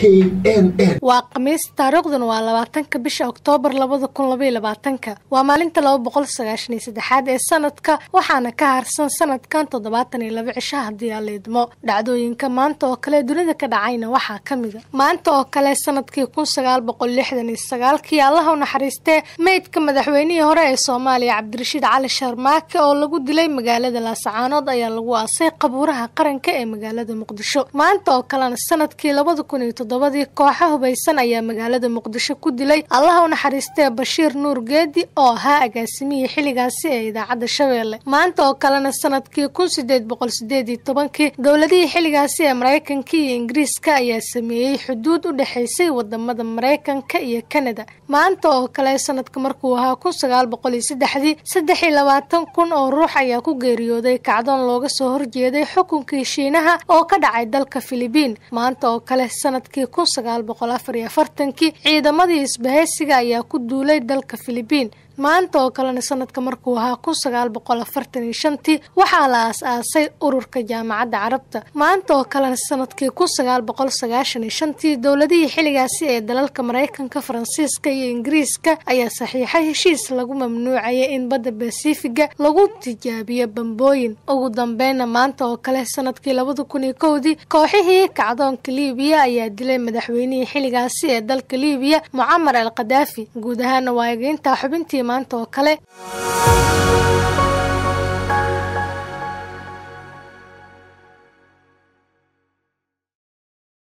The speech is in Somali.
n n waa khamiis taariikhduna waa labaatanka bisha oktoobar labada kun labaiyo labaatanka waa maalinta laba boqol sagaashan iyo saddexaad ee sanadka waxaana ka harsan sanadkan toddobaatan iyo laba cisho haddii aan liidmo dhacdooyinka maanta oo kale dunida ka dhacayna waxaa ka mida maanta oo kale sanadkii kun sagaal boqol lixdan iyo sagaalkii allaha u naxariistee meydka madaxweynihii hore ee soomaaliya cabdirashiid cali sharmaake oo lagu dilay magaalada laasacaanood ayaa lagu aasay qabuuraha qaranka ee magaalada muqdisho maanta oo kalena sanadkii labada kun iyo toddobadii kooxa hubaysan ayaa magaalada muqdisho ku dilay allaha u naxariistee bashiir nuur geedi oo ahaa agaasimihii xilligaasi ee idaacadda shabeelle maanta oo kalena sanadkii kun sideed boqol sideed iyo tobankii dowladihii xilligaasi ee maraykanka iyo ingiriiska ayaa sameeyey xuduud u dhexaysay wadamada maraykanka iyo kanada maanta oo kale sanadka markuu ahaa kun sagaal boqol iyo saddexdii saddex iyo labaatan kun oo ruux ayaa ku geeriyooday kacdoon looga soo horjeeday xukunkii shiinaha oo ka dhacay dalka filibiin maanta oo kale sanadkii kun sagaal boqol afar iyo afartankii ciidamadii isbahaysiga ayaa ku duulay dalka filibiin maanta oo kalena sanadka markuu ahaa kun sagaal boqol afartan iyo shantii waxaa la aas-aasay ururka jaamacadda carabta maanta oo kalena sanadkii kun sagaal boqol sagaashan iyo shantii dowladihii xilligaasi ee dalalka maraykanka faransiiska iyo ingiriiska ayaa saxiixay heshiis lagu mamnuucayay in badda basifiga lagu tijaabiyo bambooyin ugu dambeyna maanta oo kale sanadkii labada kun iyo kowdii kooxihii kacdoonka liibiya ayaa dilay madaxweynihii xilligaasi ee dalka liibiya mucamar al khadaafi guud ahaana waa egeyntaa xubintii maanta oo kale